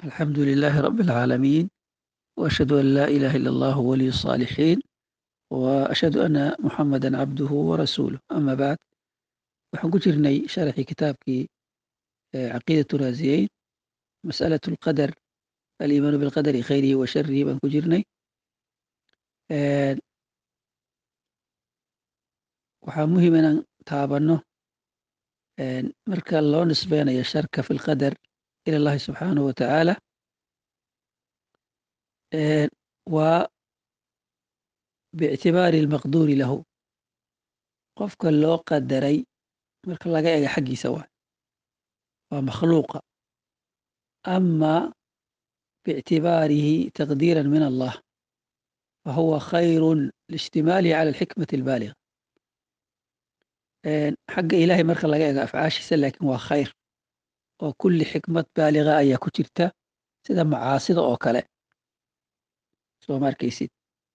الحمد لله رب العالمين وأشهد أن لا إله إلا الله ولي الصالحين وأشهد أن محمدا عبده ورسوله أما بعد waxaan ku jirnay sharaxii kitaabkii caqiidatu raasiyeyn masalatu lqadar aliimaanu bilqadari khayrihi wa sharihi baan ku jirnay waxaa muhiim inaan taabanno marka loo nisbeynayo sharka fi lqadar ila allahi subxaanahu wa tacaala waa biictibaari almaqduuri lahu qofka loo qadaray marka laga ega xaggiisa waay waa makhluuqa ama biictibaarihi taqdiira min allah fahuwa khayru liijtimaalihi cala alxikmati albaaliga xagga ilaahay marka laga ego afcaashiisa laakiin waa khayr oo kulli xikmad baaliga ayaa ku jirta sida macaasida oo kale soo ma arkaysid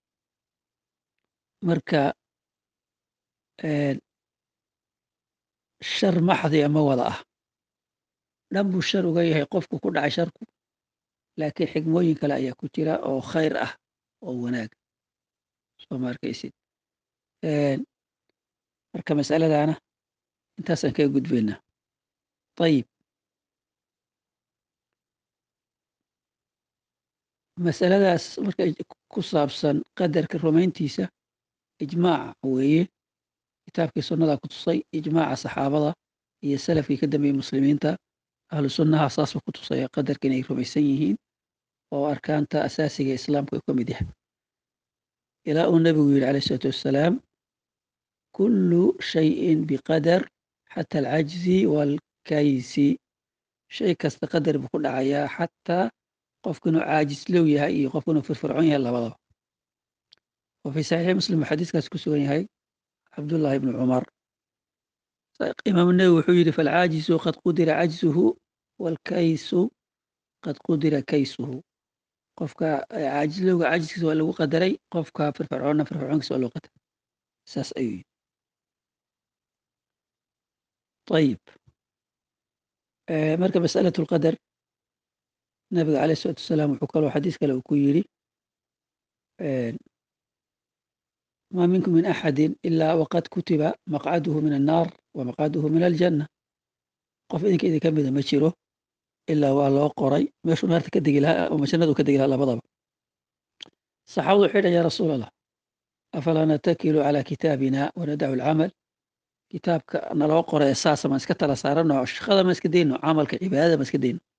marka shar maxdiya ma wada ah dhan buu shar uga yahay qofku ku dhacay sharku laakiin xikmooyin kale ayaa ku jira oo khayr ah oo wanaag soo ma arkaysid marka masaladana intaasaan kaga gudbaynaa ayib masaladaas marka ku saabsan qadarka rumayntiisa ijmaaca weeye kitaabkii sunnadaa ku tusay ijmaaca saxaabada iyo salafkii ka dambeeyey muslimiinta ahlu sunnaha saasba ku tusaya qadarka inay rumaysan yihiin oo arkaanta asaasiga islaamku ay ka mid yahay ilaa uu nebigu yidhi calayh isalaatu wassalaam kullu shayin biqadar xata alcajzi waalkaysi shay kasta qadar buu ku dhacayaa xataa qofku inuu caajislow yahay iyo qofku inuu firfircoon yahay labadaba wa fii saxiixi muslim buu xadiiskaas ku sugan yahay cabdullahi ibnu cumar imaamu newi wuxuu yidhi falcaajizu qad qudira cajzuhu waalkaysu qad qudira kaysuhu qofka caajislowga caajiskiisa waa lagu qadaray qofka firfircoonna firfircoonkiisa waa loo qadaray saas ayuu yidhi ayib marka masalatu lqadar nabiga calayh isalatu wasalaam wuxuu kaloo xadiis kale uu ku yidhi ma minkum min axadin ilaa waqad kutiba maqcaduhu min annaar wa maqcaduhu min aljanna qof idinka idinka mida ma jiro ilaa waa loo qoray meeshuu naarta ka degi lahaa ama jannadu ka degi lahaa labadaba saxaabadu waxay dhahan ya rasuul allah afalaa natakilu calaa kitaabina wanadacu alcamal kitaabka naloo qoray saasa maan iska tala saarano shaqada ma iska dayno camalka cibaadada ma iska dayno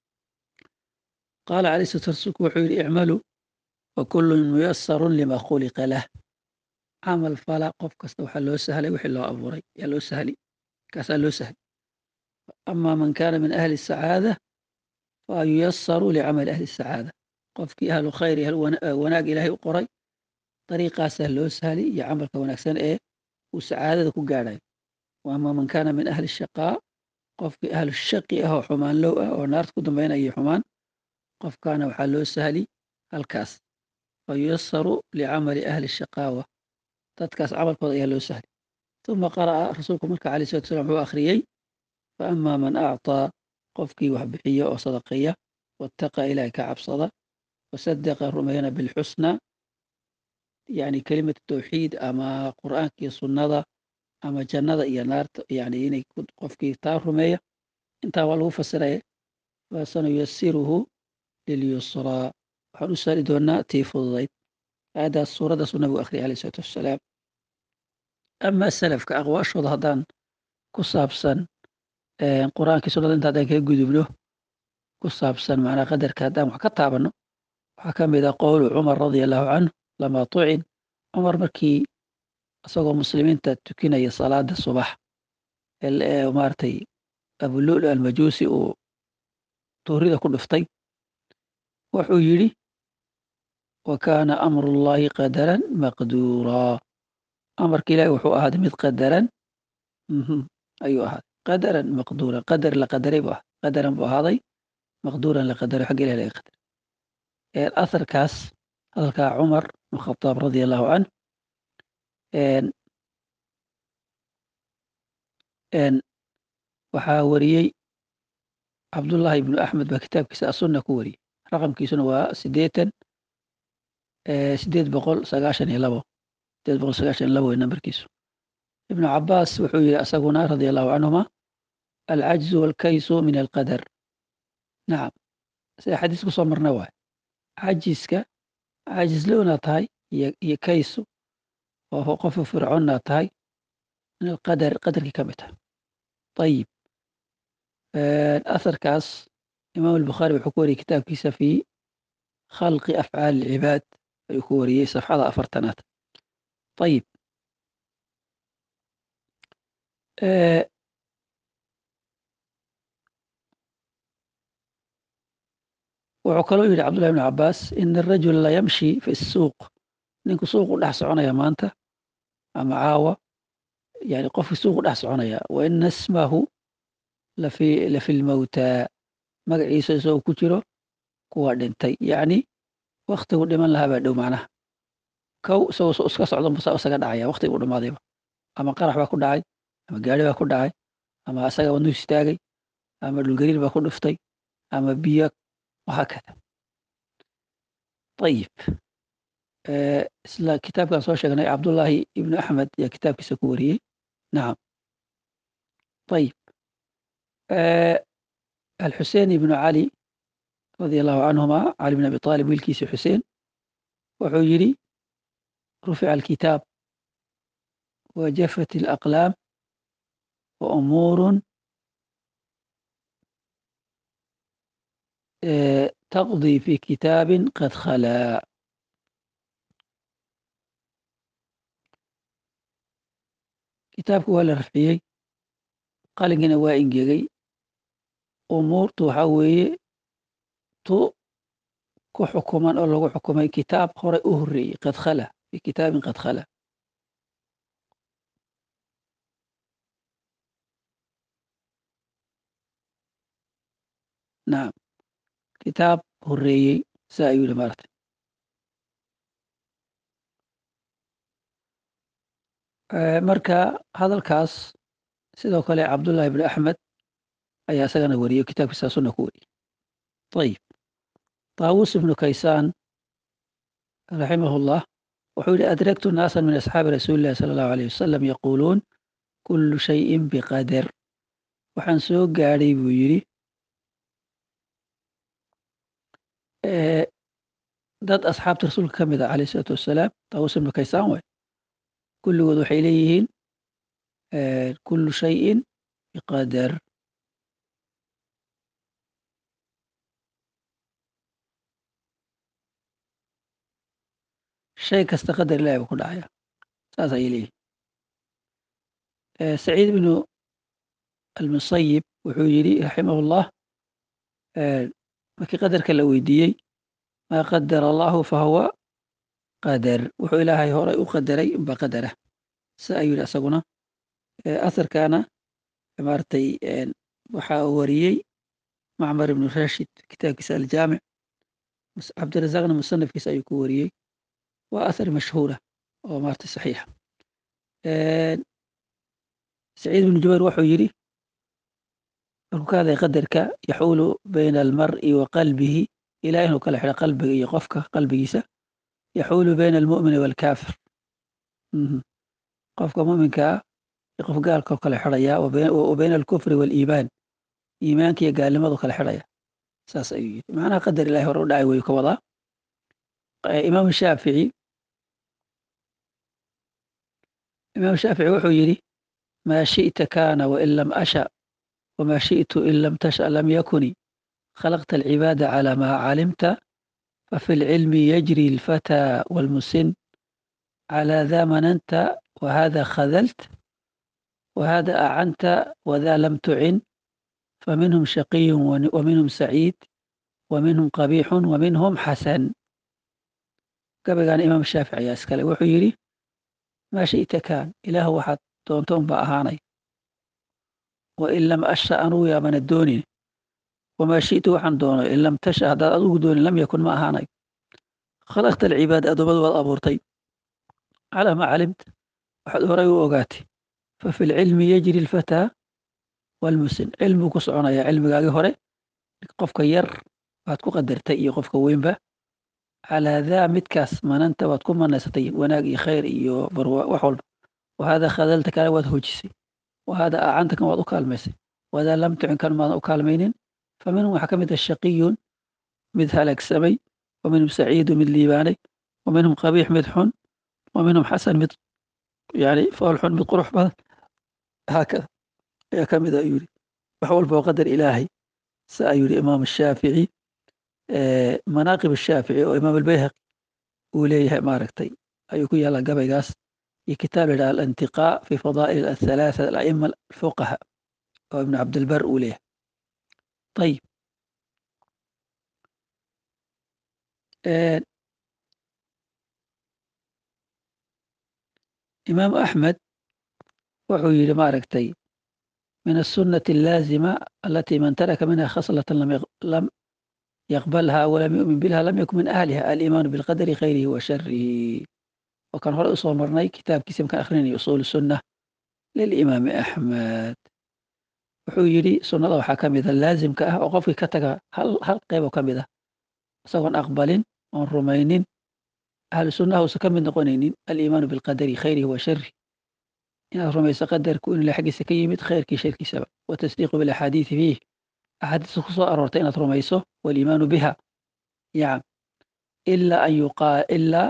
qaala calayh salatu rasuulku wuxuu yidhi icmaluu wa kullun muyasarun lima khuliqa lah camal fala qof kasta waxaa loo sahlay wixii loo abuuray yaa loo sahli kaasaa loo sahli ama man kaana min ahli sacaada fa yuyasaru licamali ahli sacaada qofkii ahlu khayr iyo wanaag ilaahay u qoray dariiqaasaa loo sahli iyo camalka wanaagsan ee uu sacaadada ku gaadhayo wa ama man kaana min ahli shaqaa qofkii ahlu shaqi ah oo xumaan low ah oo naarta ku dambaynaya xumaan qofkaana waxaa loo sahli halkaas fa yuyasaru licamali ahli shaqaawa dadkaas camalkooda ayaa loo sahli uma qara'a rasuulku marka alay salatu salam wuxuu akhriyey fa ama man acطaa qofkii wax bixiya oo sadaqeeya wattaqa ilaahay ka cabsada wasadaqa rumeeyana bilxusna yani kelimatu tawxiid ama qur'aanka iyo sunnada ama jannada iyo naarta yani inay qofkii taa rumeeya intaa waa lagu fasiraya fasanuyasiruhu lilyusraa waxaan u sahli doonaa tii fududayd aayaddaas suuraddaasuu nabigu akhriyay alayh isalaatu wassalaam ama salafka aqwaashooda haddaan ku saabsan qur-aankii sunnada inta haddaan kaga gudubno ku saabsan macnaa qadarka haddaan wax ka taabanno waxaa ka mid ah qowlu cumar radia allahu canhu lamaa tucin cumar markii isagoo muslimiinta tukinaya salaada subax maaragtay abululu almajuusi uu tuurida ku dhiftay wuxuu yidhi wa kaana amru llahi qadaran maqduuraa amarka ilahi wuxuu ahaaday mid qadaran ayuu ahaaday qadaran maqduuran qadar la qadaray buu ahaday qadaran buu ahaaday maqduuran la qadaray xagga ilahi laga qadaray atharkaas hadalkaa cumar bn khataab radia allahu canh waxaa wariyey cabdullaahi ibnu axmed baa kitaabkiisa asunna ku wariyey raqamkiisuna waa sideetan sideed boqol sagaashan iyo labo sideed boqol sagaashan iyo labo wey nambarkiisu ibnu cabaas wuxuu yihi asaguna radia allahu canhuma alcajzu walkaysu min alqadar nacam sida xadiis kusoo marna waay cajiska cajislownaa tahay iyo kaysu oo qofa fircoonnaa tahay min alqadar qadarkii ka mid tahay ayib asarkaas imaam albukhaari wuxuu ku wariyey kitaabkiisa fi khalqi afcaali alcibaad ayuu ku wariyey safxada afartanaad ayib wuxuu kaloo yidhi cabdullahi ibn cabaas ina arajula la yamshi fi suuq ninku suuqu dhex soconaya maanta ama caawa yani qofki suuqu dhex soconaya wa ina ismahu lafi lafi lmawtaa magaciisa isagoo ku jiro kuwa dhintay yacni waktigu dhiman lahaa baa dhow macnaha kow isagoo iska socdo musaa isaga dhacaya waktigu dhamaadayba ama qarax baa ku dhacay ama gaari baa ku dhacay ama isaga wadnuu istaagay ama dhulgariir baa ku dhuftay ama biyo wahaakada ayib isla kitaabkan soo sheegnay cabdullaahi ibnu axmed ayaa kitaabkiisa ku wariyey nacam ayib alxusein ibnu cali radia allahu canhuma cali bn abi aalib wiilkiisi xuseen wuxuu yidhi rufica alkitaab wajafat alaqlaam wa umuurun taqdii fi kitaabin qad khalaa kitaabku waa la rafciyey qalinkiina waa ingegay umuurtu waxaa weeye tu ku xukuman oo lagu xukumay kitaab horey u horreeyey qad khala fi kitaabin qad khala nacam kitaab horreeyey saa ayuu yihi maarata marka hadalkaas sidoo kale cabdullahi ibnu axmed ayaa isagana wariyey kitaabkiisa sunna ku wariyey ayib taawus ibnu kaysaan raximah llah wuxuu yihi adragtu naasan min asxaabi rasuuli illahi sala allahu alayh wasalam yaquuluun kullu shayin biqadar waxaan soo gaadhay buu yidhi dad asxaabta rasuulka ka mid a alayh isalaatu wassalaam taawus ibnu kaysaan way kulligood waxay leeyihiin kullu shayin biqadar shay kasta qadar ilahi buu ku dhacaya saas ayay leeyihin saciid ibnu almusayib wuxuu yidhi raximah llah markii qadarka la weydiiyey maa qadara allahu fahuwa qadar wuxuu ilaahay horay u qadaray unba qadara sa ayuu yidhi asaguna asarkaana maaragtay waxaa wariyey macmar ibnu rashid kitaabkiisa aljaamic cabdirazaqna musanafkiisa ayuu ku wariyey waa athar mashhuura oo maaragtay saxiixa saciid ibnu jubayr wuxuu yidhi markuu ka hadlay qadarka yaxuulu bayna almar'i wa qalbihi ilaah inuu kala xidho qalbiga iyo qofka qalbigiisa yaxuulu bayna almu'mini waalkaafir qofka muminkaa iyo qof gaalkao kala xidhaya wa bayna alkufri waaliimaan iimaanka iyo gaalnimadu kala xidhaya saas ayuu yidhi macnaha qadar ilahi hore u dhacay wayuu ka wadaa imaam shaafici imaam shaafici wuxuu yidhi maa shi'ta kaana wain lam asha wma shiئtu in lam tasha lam yakuni khalaqta alcibaada calى ma calimta fafi اlcilmi yajri اlfatى wاlmusin calى da mananta wahada khadalt wahada acanta wada lam tucin faminhum shaqiy waminhum saciid waminhum qabixu waminhum xasan gabaygaana imaam shaafici ayaa iskale wuxuu yidhi maa shiئta kaan ilaah waxaad doonto unba ahaanay wain lam asha anugu yaabana doonin wamaa shi'tu waxaan doono in lam tasha haddaad adugu doonin lam yakun ma ahaanay khalaqta alcibaada addoommadu waad abuurtay calaa maa calimta waxaad horay u ogaatay fa fi lcilmi yajri alfataa waalmusin cilmuu ku soconayaa cilmigaagii hore qofka yar waad ku qadartay iyo qofka weynba calaa daa midkaas mananta waad ku manaysatay wanaag iyo khayr iyo barwa wax walba wahada khadalta kale waad hoojisay wahada acanta kan waad u kaalmaysay wadaa lam tucin kan maadan u kaalmaynin faminhum waxaa ka mid ah shaqiyun mid halaagsamay wa minhum saciidu mid liibaanay wa minhum qabiix mid xun wa minhum xasan mid yani fool xun mid qurux badan haakada ayaa ka mid a ayuu yidhi wax walba oo qadar ilaahay sa ayuu yidhi imaam shaafici manaaqib shaafici oo imaam albayhaqi uu leeyahay maaragtay ayuu ku yaallaa gabaygaas iyo kitaab la yidhaha alantiqaa fi fadaa'il athalaatha alaima alfuqaha oo ibnu cabdilbar uu leeyahay ayib imaam axmed wuxuu yidhi maaragtay min aلsunaةi اllaazima alati man taraka minha khaslata lam yaqbalha walam yu'min biha lam yakun min ahliha aliimaanu bilqadari khayrihi wa sharihi oo kan hore usoo marnay kitaabkiisa markaan akrinaya usuul sunna lilimaami axmed wuxuu yidhi sunnada waxaa ka mida laazimka ah oo qofkii ka taga hal qeyb oo ka mid ah isagoon aqbalin oon rumaynin ahlu sunnaha uusan ka mid noqonaynin aliimaanu bilqadari khayrihi wa sharihi inaad rumayso qadarku in ila xaggiisa ka yimid khayrkii sharkiisaba watasdiiqu bilaxaadiidi fiih axaadiista ku soo aroortay inaad rumayso waliimaanu biha yacam ilaa an yuqaa ilaa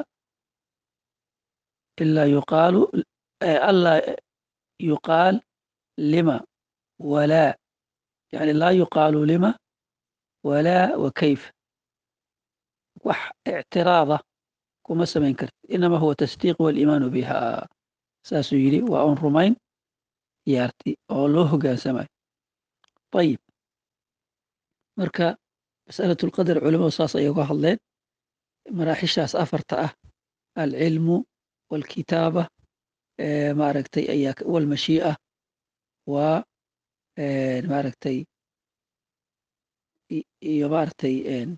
ilaa yuqaalu allaa yuqaal lima walaa yani laa yuqaalu lima walaa wa kayf wax ictiraada kuma samayn karti inama huwa tasdiiq waliimaanu biha saasuu yidhi waa un rumayn yaarti oo loo hogaansamayo ayib marka masalatu lqadar culimadu saas ayay uga hadleen maraaxishaas afarta ah alcilmu walkitaaba maaragtay ayaa walmashii'a waa maaragtay iyo maaragtay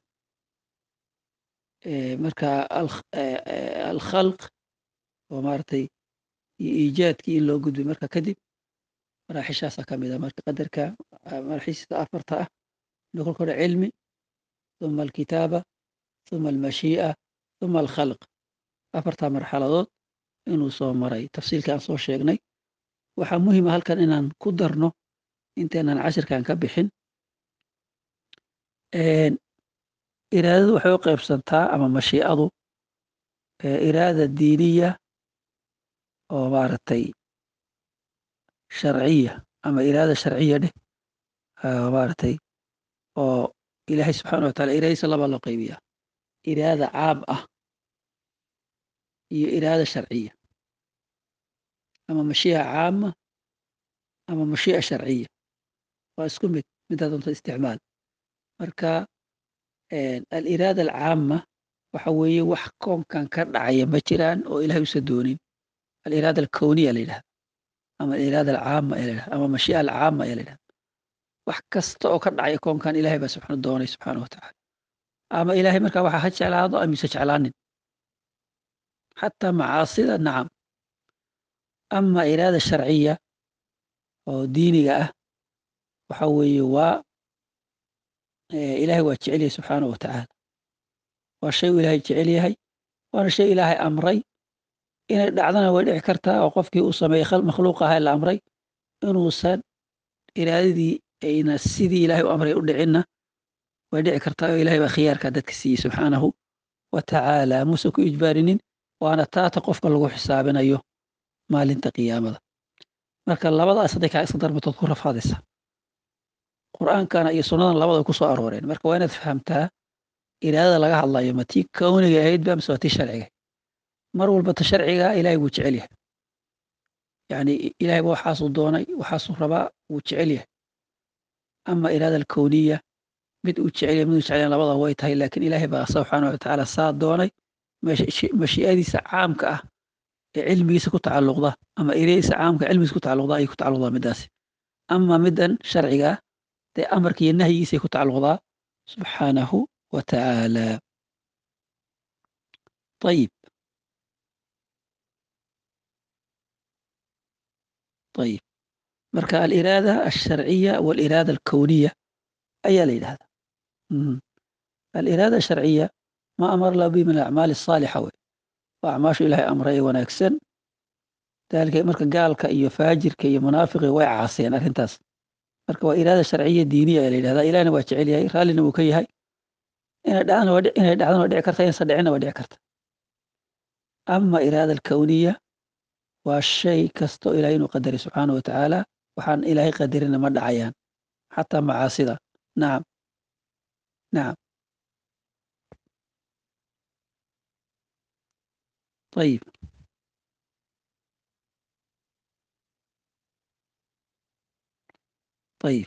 marka alkhalq oo maaragtay iyo iijaadkii in loo gudbay marka kadib maraaxishaasaa ka mid a marka qadarka maraaxishiisa afarta ah inuu kolka hore cilmi uma alkitaaba uma almashii'a uma alkhalq afartaa marxaladood inuu soo maray tafsiilkii aan soo sheegnay waxaa muhima halkan inaan ku darno intaynan cashirkan ka bixin iraadadu waxay u qaybsantaa ama mashiicadu iraada diiniya oo maaragtay sharciya ama iraada sharciya dheh maaragtay oo ilaahay subxaana watacala iraadadiisa labaa loo qaybiyaa iraada caam ah iyo iraada sharciya ama mashiica caama ama mashiica sharciya waa isku mid midaa doonta isticmaal marka aliraada alcaama waxa weeye wax koonkan ka dhacaya ma jiraan oo ilahay usa doonin aliraada alkowniya la yidhahda ama aliraada alcaama ee la yidhahda ama mashiica alcaama ee la yidhahda wax kasta oo ka dhacaya koonkan ilahay baa subxaana doonay subxaana wa tacaala ama ilahay markaa waxa ha jeclaado amise jeclaanin xataa macaasida nacam ama iraada sharciya oo diiniga ah waxa weeye waa ilahay waa jecel yahay subxaana wa tacaala waa shay uu ilaahay jecel yahay waana shay ilaahay amray inay dhacdana way dhici kartaa oo qofkii uu sameeyey makhluuq ahaa la amray inuusan iraadadii ayna sidii ilahay u amray u dhicinna way dhici kartaa oo ilahay baa khiyaarkaa dadka siiyey subxaanahu wa tacaala muuse ku ijbaarinin waana taata qofka lagu xisaabinayo maalinta qiyaamada marka labadaas hadday kaa iska darmatood ku rafaadaysa qur'aankana iyo sunnadan labada way ku soo arooreen marka waa inaad fahamtaa iraadada laga hadlayo ma tii kowniga ahayd ba mise waa tii sharciga mar walba ta sharciga ilahay wuu jecel yahay yani ilahay ba waxaasuu doonay waxaasuu rabaa wuu jecel yahay ama iraada alkowniya mid uu jecel yahay mid uu jecel yahay labada way tahay laakin ilahay baa subxaana wa tacaala saa doonay mashii'adiisa caamka ah ee cilmigiisa ku tacalluqda ama ereyadiisa caamka cilmigiisa ku tacalluqda ayay ku tacalluqdaa midaasi ama midan sharciga ah dee amarka iyo nahyigiisay ku tacalluqdaa subxaanahu wa tacaala ayib ayib marka aliraada alsharciya waliraada alkowniya ayaa la yidhahdaa Mhm. aliraada sharciya ma amara lahu bihi min alacmaali asaalixa wey waa acmaashu ilaahay amray ee wanaagsan daalika marka gaalka iyo faajirka iyo munaafiqi way caaseen arrintaas marka waa iraada sharciya diiniya ee la yidhahdaa ilahna waa jecel yahay raallina wuu ka yahay inay dhacdana waa dhic- inay dhacdana waa dhici karta inaysan dhicina waa dhici karta ama iraada alkawniya waa shay kasto ilahay inuu qadaray subxaana wa tacaala waxaan ilaahay qadarina ma dhacayaan xataa macaasida nacam nacam ayib ayib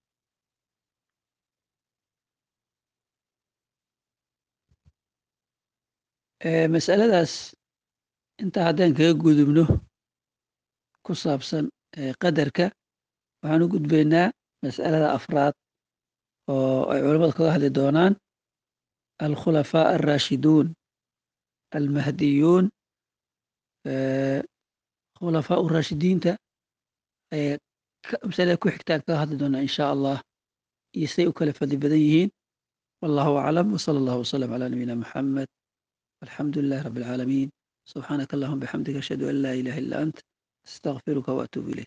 Eh, masaladaas intaa haddaan kaga gudubno ku saabsan eh, qadarka waxaan u gudbaynaa mas'alada afraad oo ay culammadu kaga hadli doonaan alkhulafaa alraashiduun almahdiyuun eh, khulafaa raashidiinta ee ka- masalada ku xigtaan kaga hadli doonaa insha allah iyo siday u kala fadli badan yihiin wallahu aclam wsala allahu wasalam calaa nabiyina maxamed alxamdu lilahi rabbi alcaalamiin subxaanaka allahuma bixamdika ashhadu an laa ilaha illa ant astaqfiruka waatuubu ilayk